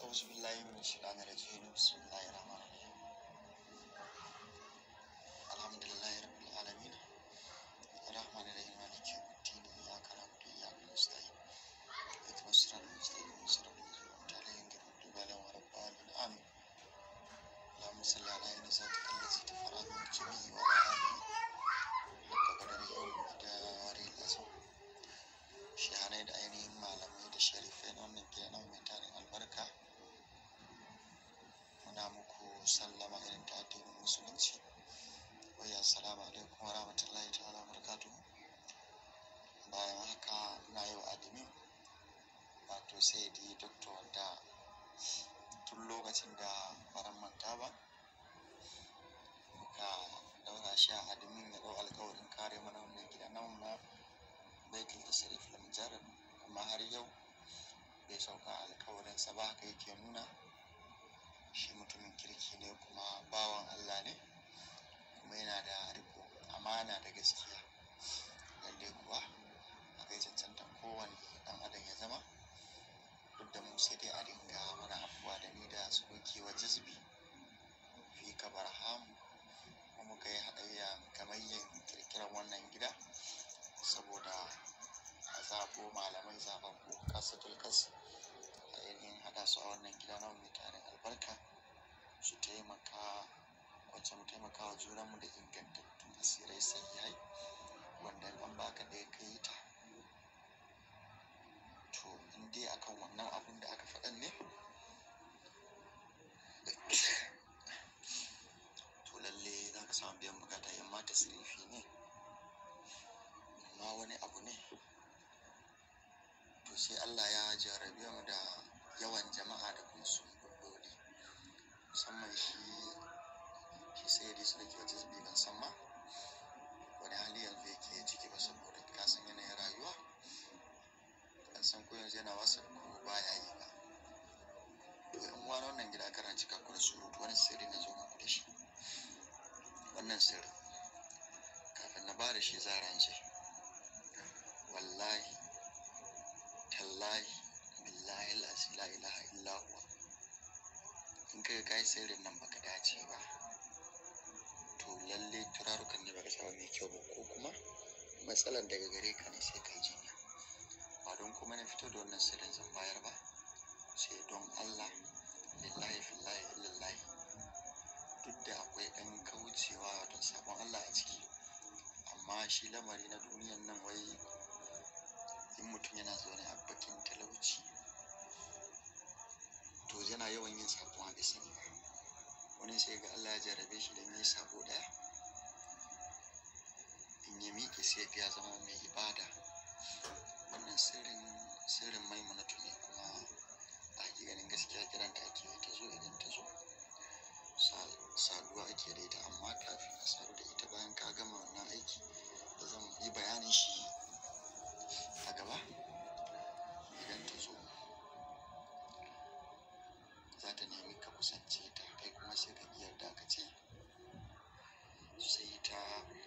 أعوذ بالله من الشيطان الرجيم بسم الله الرحمن الرحيم الحمد لله رب العالمين الرحمن الرحيم مالك يوم الدين إياك نعبد وإياك نستعين اهدنا الصراط المستقيم صراط الذين أنعمت عليهم غير المغضوب عليهم ولا الضالين آمين اللهم صل على عين ذاتك التي تفرع من الجميع وعلى آله حق قدره ومقداره العظيم shahanai da ainihin malamai da sharifai na wannan gida na mai tarin albarka muna muku sallama irin ta addinin musulunci wai assalamu alaikum wa rahmatullahi ta'ala barakatu bayan haka na yau admin wato sai di doctor wanda tun lokacin da baran manta ba muka daura shi a admin ya dau alkawarin kare mana wannan gida na na baitul tasrif lam jarab amma har yau bai sauka alkawarinsa ba haka yake nuna shi mutumin kirki ne kuma bawan Allah ne kuma yana da riko amana da gaskiya lalle kuwa a kai cancantan kowane dan adam ya zama duk da mu sai dai a dinga mana afuwa da ni da su wa jazbi fi kabarham kuma muka yi haɗayya gamayyan kirkirar wannan gida saboda a zaɓo malamai zaɓaɓɓu kasatul kas a yanayin haɗa su a wannan gida na mai tarin albarka su taimaka wacce mu taimaka wa junanmu da ingantattun asirai sahihai wanda an baka ɗaya ka yi ta to in dai akan wannan abun da aka faɗan ne to lalle za ka samu biyan bukata in ma tasirifi ne ma wani abu ne to sai Allah ya jarabe mu da yawan jama'a da kuma sun bulloli musamman shi shi sai dai su da ke wajen zubi ban san ma wani hali yanzu yake ciki ba saboda ka san yanayin rayuwa ban san ko yanzu yana wasa ko baya yi ba to in wani wannan gida karanci kakku da surutu wani sirri na zo muku da shi wannan sirri kafin na ba da shi zaren shi wallahi tallahi billahi lasi la ilaha illa huwa in kai kai sirrin nan baka dace ba to lalle turarukan ne baka samu mai kyau ba ko kuma matsalar daga gare ka ne sai kai jinya ba don kuma na fito da wannan sirrin zan bayar ba sai don Allah lillahi fillahi illallahi duk da akwai ɗan kaucewa don sabon Allah a ciki amma shi lamari na duniyan nan wai in mutum yana zaune a bakin talauci to yana yawan yin sabo a bisa ne wani sai ga Allah ya jarabe shi da yi sabo daya in ya miƙe sai ya zama mai ibada wannan sirrin sirrin maimunatu ne kuma a ganin gaskiya kiran da ake ta zo idan ta zo saduwa ake da ita amma kafin a sadu da ita bayan ka gama wannan aiki da zan yi bayanin shi a gaba idan ta zo za ta nemi ka kusance ta kai kuma sai ka yarda ka ce sai ta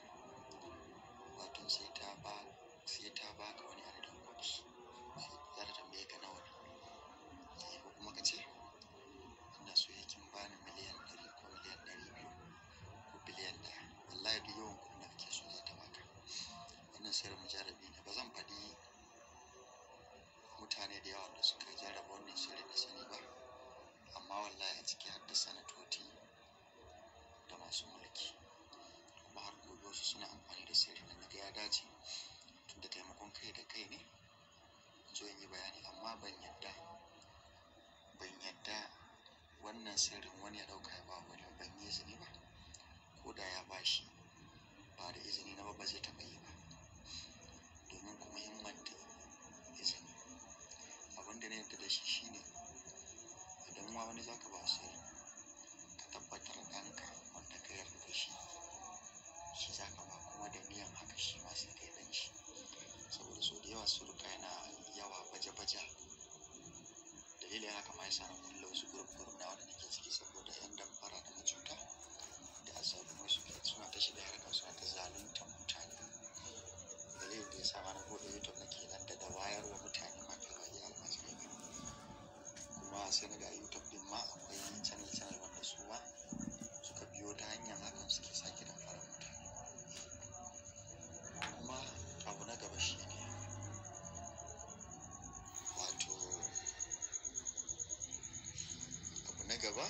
wato sai ta ba sai ta baka wani adadin kuɗi za ta tambaye ka nawa ne ko kuma ka ce ina so yakin bani miliyan ɗari ko miliyan ɗari biyu ko biliyan ɗaya wallahi duk yawan kuɗin da kake so za ta baka wannan sirrin mujarabi ne ba zan faɗi mutane da yawa da suka jarraba wannan sirri da sani ba amma wallahi a ciki har da sanatoci da masu mulki kuma har gobe wasu suna amfani da sirri na ga ya dace tunda taimakon kai da kai ne zo in yi bayani amma ban yadda ban yadda wannan sirrin wani ya ɗauka ya ba wani ban yi izini ba ko da ya ba shi ba da izini na ba ba zai taɓa yi ba domin kuma himmanta izini abin da na yadda da shi shine idan ma wani zaka ba sirri ka tabbatar ɗanka wanda ka yarda da shi shi zaka ba kuma da niyan haka shi ma sai kai ɗan shi saboda so da yawa suruka yana yawa baje-baje dalilin haka ma yasa na kulle wasu gurup-gurup na wanda nake ciki saboda yan damfara da macuta da azzalumai suke suna ta shiga harkar suna ta zaluntar mutane dalilin da ya sa ma na bude youtube nake nan da wayarwa mutane mafi rayu almajirai kuma sai na ga youtube gaba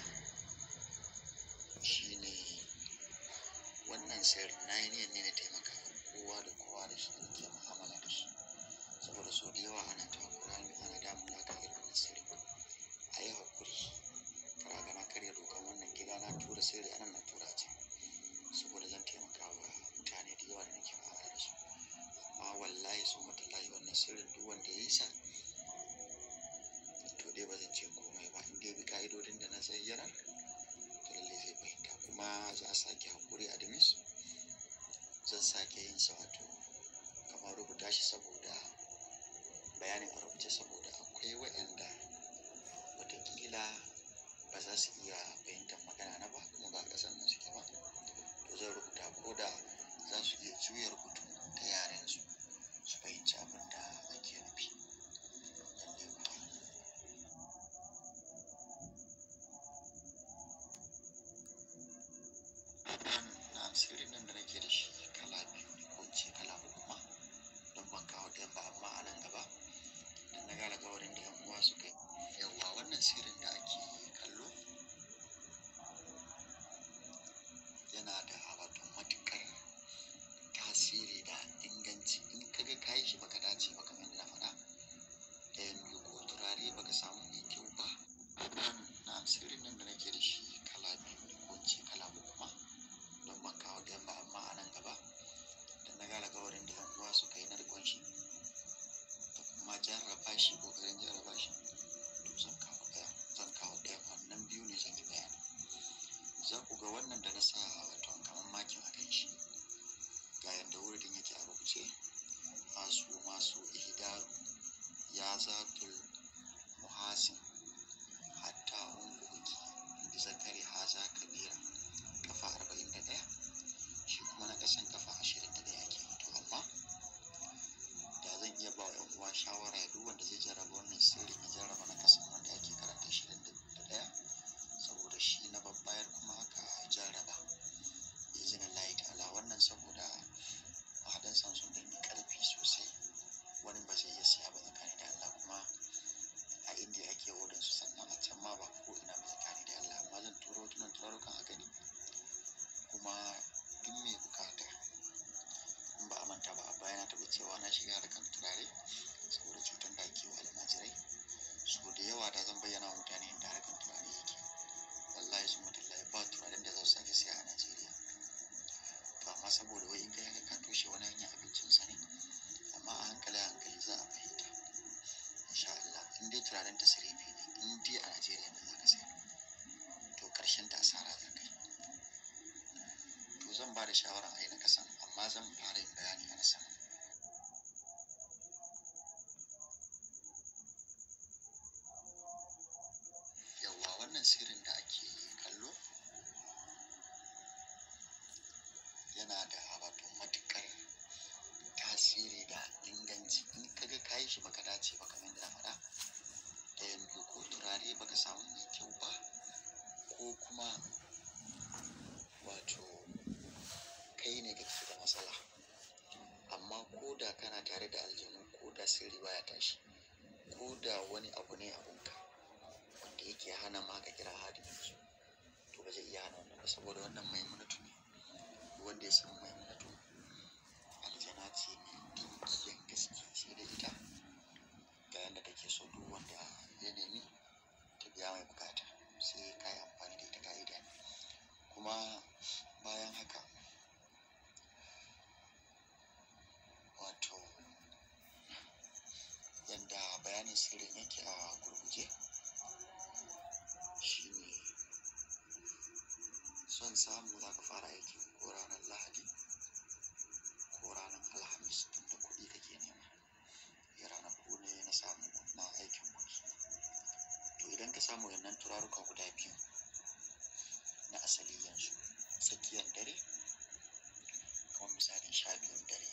shine wannan sirri na yi niyyar ne na taimaka wa kowa da kowa da shi da ke mu'amala da shi saboda sau da yawa ana takura ni ana damun na kan irin wannan sirri a yi haƙuri kara ga na karya dokan wannan gida na tura sirri anan na tura can saboda zan taimaka wa mutane da yawa da nake mu'amala da su amma wallahi sun matallahi wannan sirrin duk wanda ya yi sa to dai ba zan ce komai ba in dai bi ka'idodin da na zayyana to lallai zai fahimta kuma za a sake haƙuri a dimis zan sake yin sa wato kamar rubuta shi saboda bayanin a rubuce saboda akwai waɗanda watakila ba za su iya fahimtar magana na ba kuma ba ƙasar nan suke ba to zan rubuta ko da za su iya juya rubutu ta yaren su su fahimci abin da ake nufi lallai kuwa na sirrin nan da nake da shi kala biyu ne ko in ce kala uku ma don ban kawo ɗayan ba amma a nan gaba don na ga alƙawarin da yan uwa suka yi yawwa wannan sirrin da ake kallo yana da wato matuƙar tasiri da inganci in ka ga kayi shi baka dace ba kamar yadda na faɗa ɗayan biyu ko turare baka samu mai kyau ba na sirrin nan da nake da shi kala biyu ne ko in ce kala uku ma don ban kawo ɗayan ba amma a nan gaba da na ga alƙawarin da yan uwa suka yi na riƙon shi da kuma jarraba shi ƙoƙarin jarraba shi to zan kawo ɗaya zan kawo ɗaya wannan biyu ne zan yi bayani za ku ga wannan da na sa wato kamar makin a kan shi ga yadda wurin yake a rubuce masu masu ihdaru ya zatul muhasin hatta unguki bi zakari haza kabira kafa arba'in da ɗaya shi kuma na ƙasan kafa ashirin da ɗaya ke to amma da zan iya ba wa 'yan uwa shawara ya duk wanda zai jarraba wannan sirrin ya jarraba na ƙasan wanda ake karanta ashirin da ɗaya saboda shi na babbayar kuma aka jarraba izinin layi ta'ala wannan saboda mahaɗan san sun ɗan yi ƙarfi sosai wani ba zai iya siya ba tsakani da Allah kuma a indiya ake odin su sannan a can ma ba ko ina ba tsakani da Allah amma zan turo tunan turarukan a gani kuma duk mai bukata in ba a manta ba a baya na taɓa cewa na shiga harkar turare saboda cutar da ake wa almajirai so da yawa da zan bayyana wa mutane yadda harkar turare yake wallahi sun mutallahi ba turaren da za su sake siya a Najeriya to amma saboda wai in kai haka ka toshe wani hanyar abincinsa ne amma a hankali a hankali za a fahimta insha Allah in dai turaren ta sirifi ne in dai a Najeriya ne za ka saya to karshen ta asara za ka yi to zan ba da shawarar a yi na kasan amma zan fara yin bayani a na sama yawwa wannan sirrin da ake kallo yana da wato matuƙar tasiri da inganci in ka ga kayi shi baka dace ba kamar yadda na faɗa ɗayan biyu ko turare baka samu mai kyau ba ko kuma wato kai ne kake da matsala amma ko da kana tare da aljanu ko da sirri baya tashi ko da wani abu ne abunka wanda yake hana ma ka kira hadimin su to ba zai iya hana wannan ba saboda wannan maimunatu ne duk wanda ya san maimunatu aljana ce mai dinkiyan gaske sai da ita ga yadda take so duk wanda ya nemi ta biya mai bukata sai ka yi amfani da ita ka'ida ne kuma bayan haka wato yadda bayanin sirrin yake a gurguje shine son samu za ka fara aiki ko ranar lahadi ko ranar alhamis tunda kuɗi kake nema ya ranaku ne na samu na aikin kuɗi to idan ka samu wannan turaruka guda biyu na asali yanzu tsakiyar dare kamar misalin sha biyun dare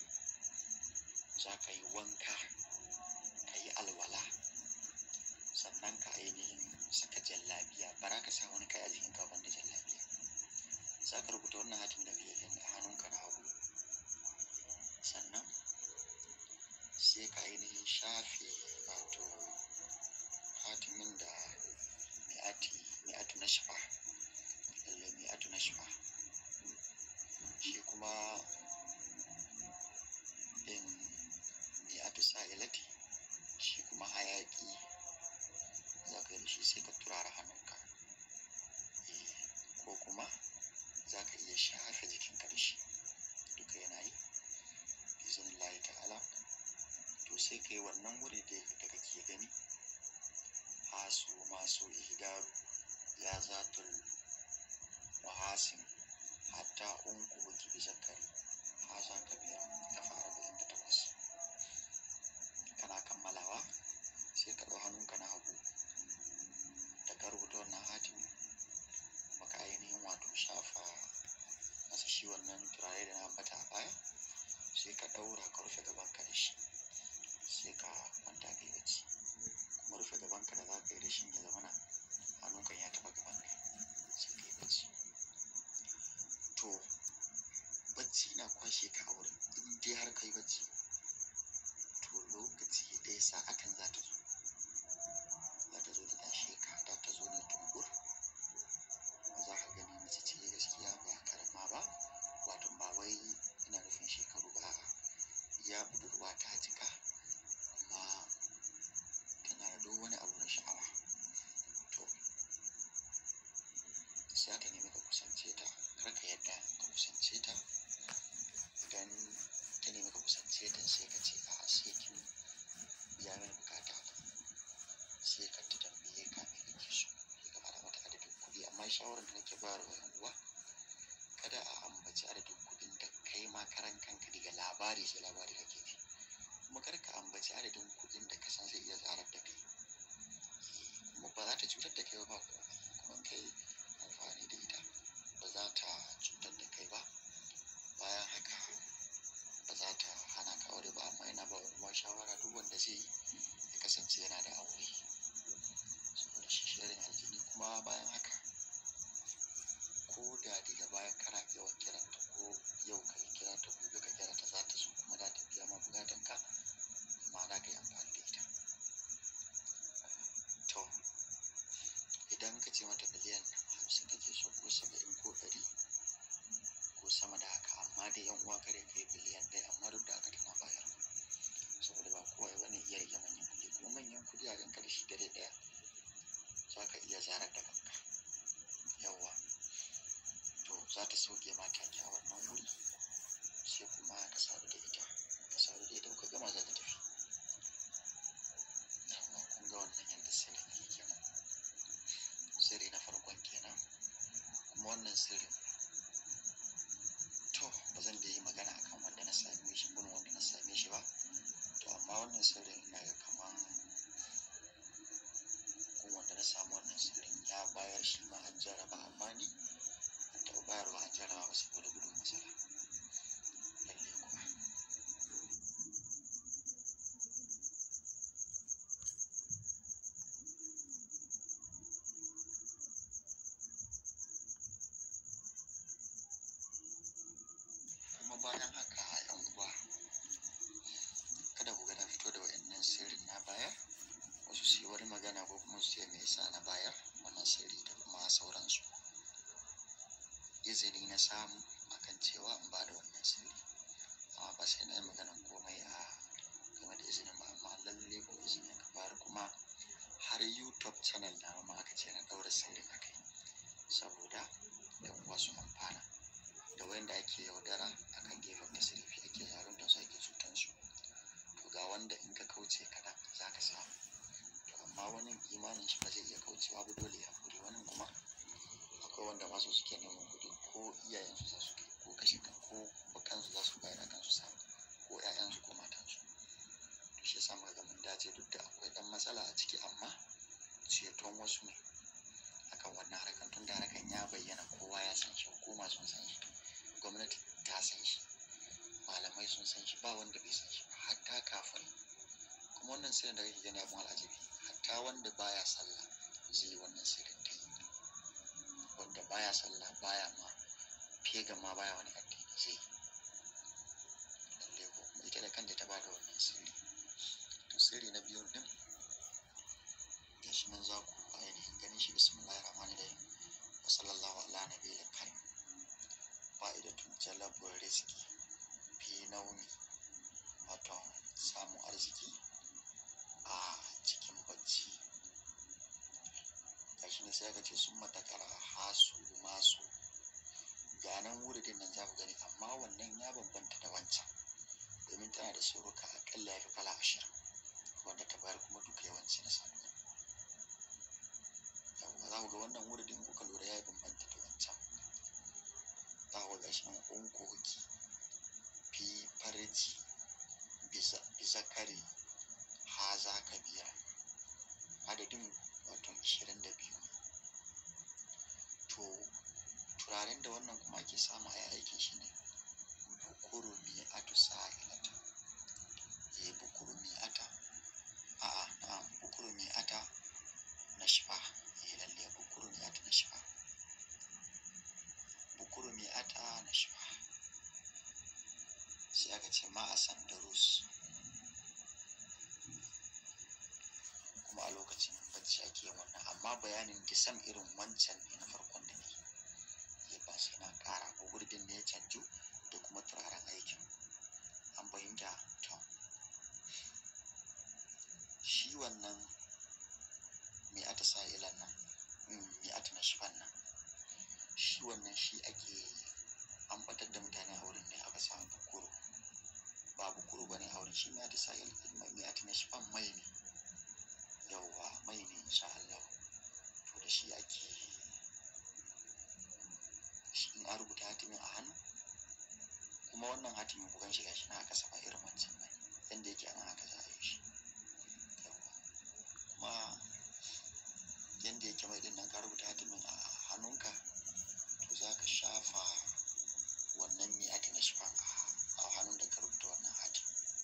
za ka yi wanka ka yi alwala sannan ka ainihin saka jallabiya bara ka sa wani kai a jikin gaban da jallabiya za ka rubuta wannan hatin da biyu a hannunka na hagu sannan sai ka ainihin shafe wato hatimin da mai ati mai nashfa lalle mi'atu nashfa shi kuma in mi'atu sa'ilati shi kuma hayaki za ka yi da shi sai ka turara hannunka ko kuma za ka iya shafe jikinka da shi duka yana yi izinin layi ta'ala to sai ka yi wannan wuri da kake gani hasu masu ihdaru ya zatul muhasin hatta unku baki bi zakari hasa kabira ta fara da inda takwas kana kammalawa sai ka ɗau hannunka na hagu da ka rubuta wannan hatimi maka ainihin wato shafa masa shi wannan turare da na ambata a baya sai ka ɗaura ka rufe gabanka da shi sai ka kwanta ka yi bacci kuma rufe gabanka da za ka yi da shi ya zama na hannunka ya taɓa gaban ne sai ka yi bacci to bacci na kwashe ka a wurin in dai har ka yi bacci to lokaci ɗaya sa'atan za ta zo za ta zo ta tashe ka za ta zo ne tumbur za ka gani mace ce gaskiya ba karama ba wato ba wai ina nufin shekaru ba ya budurwa ta cika amma tana da duk wani abu na sha'awa to sai ta nemi ka kusance ta kar ka yadda ka kusance ta idan ta nemi ka kusance ta sai ka ce a sai kin biya mini bukata sai ka ta tambaye ka me kake so sai ka fara mata adadin kuɗi amma shawarar da nake bayarwa yan uwa kada a ambaci adadin kuɗin da kai ma karan kanka daga labari sai labari kake ji kuma kar ka ambaci adadin kuɗin da ka san zai iya zarar da kai kuma ba za ta cutar da kai ba komai kuma kai amfani da ita ba za ta cutar da kai ba bayan haka ba za ta hana ka aure ba amma ina ba wa shawara duk wanda zai yi ya kasance yana da aure saboda shi shirin aljini kuma bayan haka ko da daga baya kana yawan kiranta ko yau ka yi kira ta gobe ka kira ta za ta so kuma za ta biya ma bukatan ka ma'ana ka yi amfani da ita to idan ka ce mata miliyan hamsin kake so ko saba'in ko ɗari ko sama da haka amma dai yan uwa kare kai biliyan ɗaya amma duk da haka tana bayar saboda ba kowa bane iya rike manyan kuɗi kuma manyan kuɗi a ganka da shi dare ɗaya za ka iya zarar da kanka yawwa to za ta sauke ma take a wannan wuri sai kuma ka sadu da ita ka sadu da ita ka gama za ta tafi yawwa kun ga wannan yadda sirrin yake kenan sirri na farkon kenan kuma wannan sirrin to ba zan da yi magana akan wanda na same shi gun wanda na same shi ba to amma wannan sirrin ina ga kaman gun wanda na samu wannan sirrin ya bayar shi ma an jaraba amma ni an taɓa bayarwa an jaraba ba saboda gudun matsala lalle kuwa kuma bayan haka yan uwa kada ku ga na fito da wa'annan sirrin na bayar wasu su yi wani magana ko kuma su ce me yasa na bayar wannan sirri da kuma sauransu izini na samu akan cewa in ba da wannan sirri amma ba sai na yi maganan komai a game da izinin ba amma lalle ko izini ka bayar kuma har youtube channel na ma aka ce na ɗaura sirrin a kai saboda yan uwa su amfana da wanda ake yaudara akan gefen tasirifi ake yaron da su ake cutan su to ga wanda in ka kauce kaɗan za ka samu to amma wani imanin shi ba zai iya kaucewa ba dole ya kure wani kuma akwai wanda masu suke neman kuɗi ko iyayensu za su kai ko kashe kan ko kansu za su bayar akan su samu ko ƴaƴansu ko matansu to shi yasa muka ga mun dace duk da akwai ɗan matsala a ciki amma ceton wasu ne akan wannan harkan tun da harkan ya bayyana kowa ya san shi hukuma sun san shi gwamnati ta san shi malamai sun san shi ba wanda bai san shi ba hatta kafin kuma wannan sirrin da kake gani abun al'ajabi hatta wanda baya sallah zai yi wannan sirrin ta yi wanda baya sallah baya ma fega ma baya wani addini zai yi lalle ko kuma ita da kanta ta bada wannan sirri to sirri na biyun din gashi nan za ku ainihin ganin shi bismillahir rahmanir rahim sai aka ce sun matakara hasu masu ganan wuridin nan za ku gani amma wannan ya bambanta da wancan domin tana da suruka akalla ya fi kala ashirin wanda ta bayar kuma duka yawanci na sanu yawwa za ku ga wannan wuridin kuka lura ya bambanta da wancan za ku ga shi nan unkoki fi farji bizakari haza kabira adadin wato ashirin da biyu to turaren da wannan kuma ake samu a aikin shi ne bukuru mi atu sa'ilata eh bukuru mi ata a'a na bukuru mi ata na shifa eh lalle bukuru mi ata na shifa bukuru mi ata na shifa sai aka ce ma a sandarus kuma a lokacin bacci ake yin wannan amma bayanin disam irin wancan ne na farkon da ne ya ba sai na ƙara ko gurbin ne ya canju da kuma turaren aikin an fahimta to shi wannan mai ata sa'ilan nan mai ata na shifan nan shi wannan shi ake an batar da mutane a wurin ne aka samu bukuru ba bukuru ba ne a wurin shi mai ata sa'il mai ata na shifan mai ne yauwa mai ne insha Allah to da shi ake shi in an rubuta hatimin a hannu kuma wannan hatimin ku gan shi gashi na aka saba irin wancan bane yanda yake anan haka za a yi shi yauwa kuma yanda yake mai din nan ka rubuta hatimin a hannunka to za ka shafa wannan mai ake na shifan a hannun da ka rubuta wannan hatim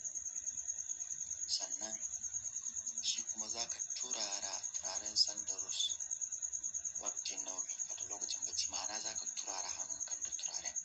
sannan shi kuma za ka turara turaren sandarus waktin naumi wato lokacin bacci ma'ana za ka turara hannunka da turaren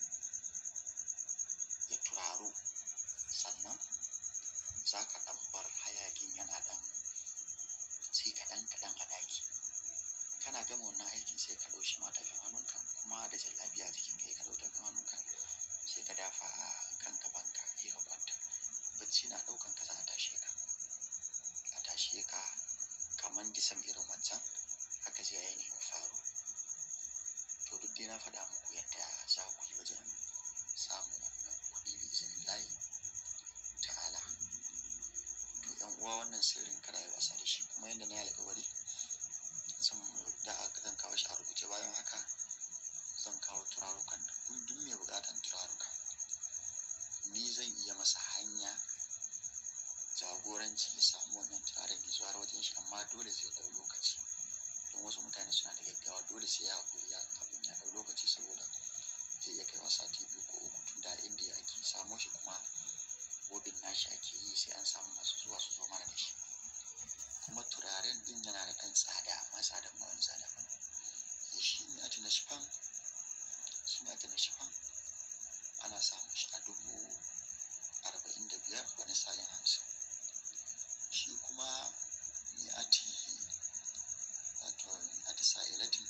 ya turaru sannan za ka ɗan bar hayakin yana ɗan sai kaɗan kaɗan a ɗaki kana gama wannan aikin sai ka ɗau shi ma tafin hannunka kuma da jallabiya a jikin kai ka ɗau tafin hannunka sai ka dafa a kan gabanka sai ka kwanta bacci na ɗaukan ka za a tashe ka a tashe ka kamar disam irin wancan haka zai ainihin faru to duk dai na faɗa muku yadda za ku yi wajen samun wannan kuɗi bi izinin layi ta'ala to yan uwa wannan sirrin kada yi wasa da shi kuma yadda na yi alƙawari zan da zan kawo shi a rubuce bayan haka zan kawo turarukan da duk mai buƙatan turaruka ni zan iya masa hanya jagoranci ya samu wannan turaren ya zuwa wajen shi amma dole zai ɗau lokaci don wasu mutane suna da gaggawa dole sai ya haƙuri ya abin ya ɗau lokaci saboda zai iya kai masa sati biyu ko uku tun da inda ya ake samo shi kuma wobin nashi ake yi sai an samu masu zuwa su zo mana da shi kuma turaren din yana da ɗan tsada amma tsadan ba wani tsada ba ne shi ne ati na shifan shi ne ati na shifan ana samun shi a dubu arba'in da biyar wani salin hamsin shi kuma mi'ati wato mi'ati sa'ilatin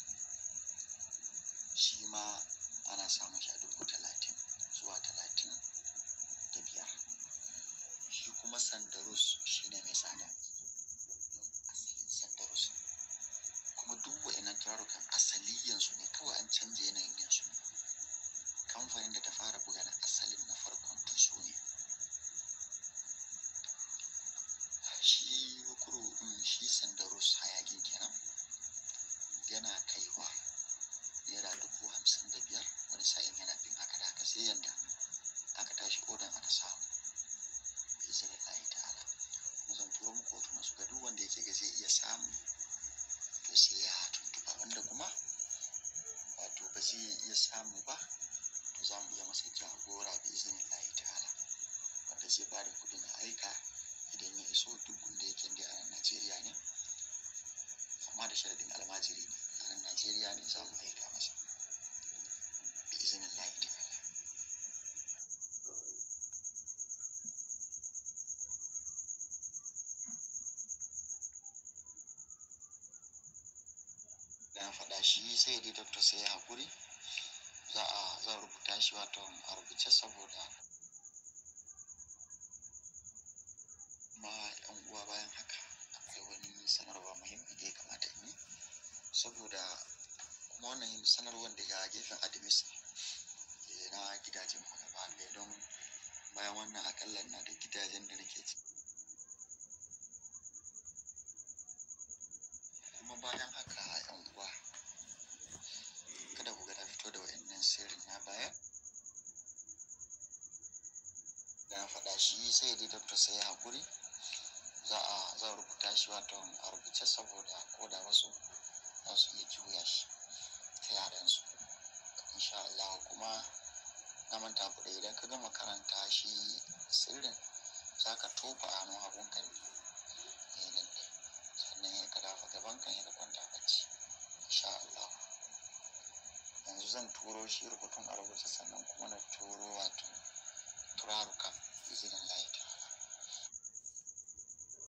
shi ma ana samun shi a dubu talatin zuwa talatin da biyar shi kuma sandarus shi ne mai tsada asalin sandarus kuma duk wa'innan turarukan asaliyansu ne kawai an canja yanayin yansu kamfanin da ta fara buga na asalin na farkon to su ne shi bukuru shi sandarus hayakin kenan yana kaiwa naira dubu hamsin da biyar wani sa'in yana bin haka da haka sai yanda aka tashi odan aka samu izinin layi ta'ala mu zan turo muku hotunan su ga duk wanda yake ga zai iya samu to sai ya tuntuɓa wanda kuma wato ba zai iya samu ba to za mu iya masa jagora bi izinin layi ta'ala wanda zai ba da kuɗin a aika idan ya iso duk wanda yake da a Najeriya ne amma da sharadin almajiri ne a nan Najeriya ne za mu aika masa bi izinin layi ta'ala na faɗa shi sai dai doctor sai ya haƙuri za a zan rubuta shi wato a rubuce saboda ma yan uwa bayan haka akwai wani sanarwa muhimmi da ya kamata in yi saboda sanarwar daga gefen admis na gidajen mu gaba ɗaya don bayan wannan akalla na da gidajen da nake ci kuma bayan haka yan uwa kada ku ga na fito da wayannan sirrin na baya na faɗa shi sai dai doctor sai ya haƙuri za a za a rubuta shi wato a rubuce saboda ko da wasu za su iya juya shi ta yaran su insha Allah kuma na manta ku da idan ka gama karanta shi sirrin za ka tofa a hannun hagun kan ne nan ne sannan ya ka dafa gaban kan ya kwanta bacci insha Allah yanzu zan turo shi rubutun a rubuce sannan kuma na turo wato turaruka izinin layi